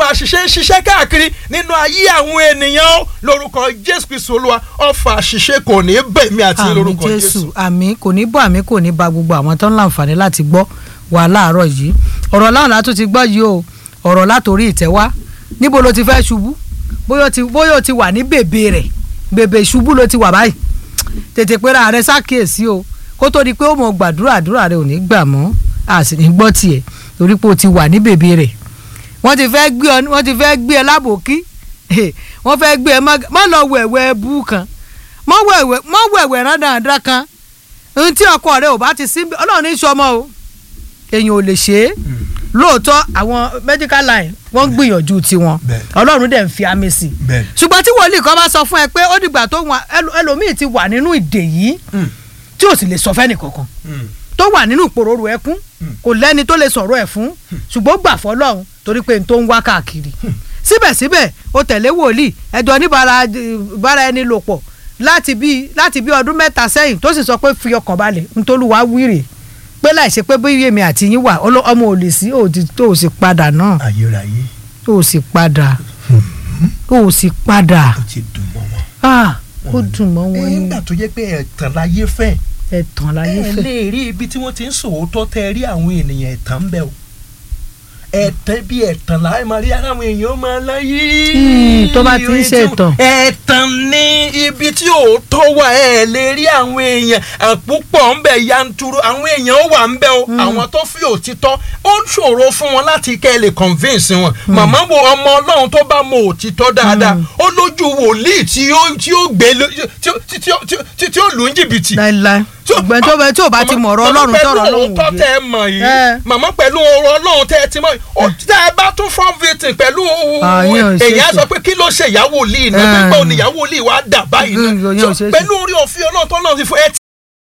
ọfà àṣìṣe ń ṣiṣẹ́ káàkiri nínú ayé àwọn ènìyàn ó lórúkọ jésù kristu olúwa ọfà àṣìṣe kò ní bẹ̀mí àti àmì lórúkọ jésù jésù. àmì kò ní bọ́ àmì kò ní ba gbogbo àwọn tó ń láǹfààní láti gbọ́ wà láàárọ̀ yìí ọ̀rọ̀ láwọn látún ti gbọ́ yìí o ọ̀rọ̀ látòrí ìtẹ́wá níbo ló ti fẹ́ ṣubú bóyá o ti bóyá o ti wà ní bèbè rẹ̀ bèbè ìṣubú ló ti wà báyìí tètè pera rẹ ṣàkíyèsí o kó tó di pé ó mọ gbàdúrà àdúrà rẹ ò ní gbà mọ́ a sì ní gbọ́ tiẹ̀ torí pé o ti wà ní bèbè rẹ̀ wọ́n ti fẹ́ gbé ọ wọ́n ti fẹ́ gbé ẹ lábòkí wọ́n fẹ́ gbé ẹ má- má lọ wẹ̀wẹ̀ bú kan mọ́ wẹ̀wẹ̀ mọ́ wẹ̀wẹ̀ rán dáadáa kan ohun tí ọkọ rẹ ò bá ti sí ọlọ́run ní sọmọ o èèyàn ò lè ṣe é lóòótọ́ àwọn medical line wọ́n ń gbìyànjú tiwọn Bẹ́ẹ̀. ọlọ́run dẹ̀ ń fi àmì sí i bẹ́ẹ̀ ṣùgbọ́n tí wòlíì kan bá sọ fún ẹ pé ó dìgbà tó wọn ẹlò- ẹlòmíì ti wà nínú ìdè yìí Mm. tí ò sì lè sọ fẹ́nì kankan tó wà nínú ìpòròrò ẹkún kò lẹ́ni tó lè sọ̀rọ̀ ẹ̀ fún ṣùgbọ́n ó gbà fọlọ́run torí pé n tó ń wá káàkiri síbẹ̀síbẹ̀ ó tẹ̀lé wòlíì ẹjọ́ níbara bára ẹni lò pọ̀ láti bí láti bí ọdún mẹ́ta sẹ́yìn tó sì sọ pé fi ọkàn balẹ̀ ntolúwa wíìrè pé láì ṣe pé bí èmi àti yín wà ọlọ- ọmọ ò lè sí òdì tó ò sì padà náà ayérayé tó ò sì padà tó ò sì padà ó ti dùn mọ́ wọn. ah ó dùn mọ́ wọn ní nígbà tó jẹ́ pé ẹ̀tàn láyé fẹ́ ẹ̀tàn láyé ẹ fẹ́. lè rí ibi tí wọ́n ti ń sòótọ́ tẹ́ rí àwọn ènìyàn ẹ̀tàn ń bẹ o ẹ̀tàn bí ẹ̀tàn láì máa rí àwọn èèyàn máa láyé. Hmm, tó bá ti ń ṣe ẹ̀tàn. ẹ̀tàn ní ibi tí òótọ́ wà ẹ̀ lè rí àwọn èèyàn àpòpọ̀ ń bẹ yanturu àwọn èèyàn ó wà ń bẹ o àwọn tó fi òtítọ́ ó ṣòro fún wọn láti kẹ́ ẹ lè convince wọn màmá wo ọmọ ọlọ́run tó bá mọ òtítọ́ dáadáa ó lójú wòlíì tí ó tí ó gbé ló- tí ó- tí ó- tí ó- tí ó- tí ó lù ń jìbìtì láíláí ṣùgbọ́n tó bá tí ò bá ti mọ̀ ọ̀rọ̀ ọlọ́run tọ̀rọ̀ ọlọ́run màmá pẹ̀lú òótọ́ tẹ́ òye. ẹ mọ̀ yìí Ẹ. màmá pẹ̀lú ọ̀rọ̀ ọlọ́run tẹ́ ẹ ti mọ̀ yìí ó tẹ́ ẹ bá tún fọ́n victim pẹ̀lú Ah, yín ò ṣeé èyàn ṣe. sọ pé kí ló ṣe ìyàwó lì náà Ẹ. pípẹ́ òní ìyàwó lì wá dà báyìí Yín ò náà ṣeé So, ṣe. pẹ̀lú orí òfin ọlọ́run tó náà ti fún ẹ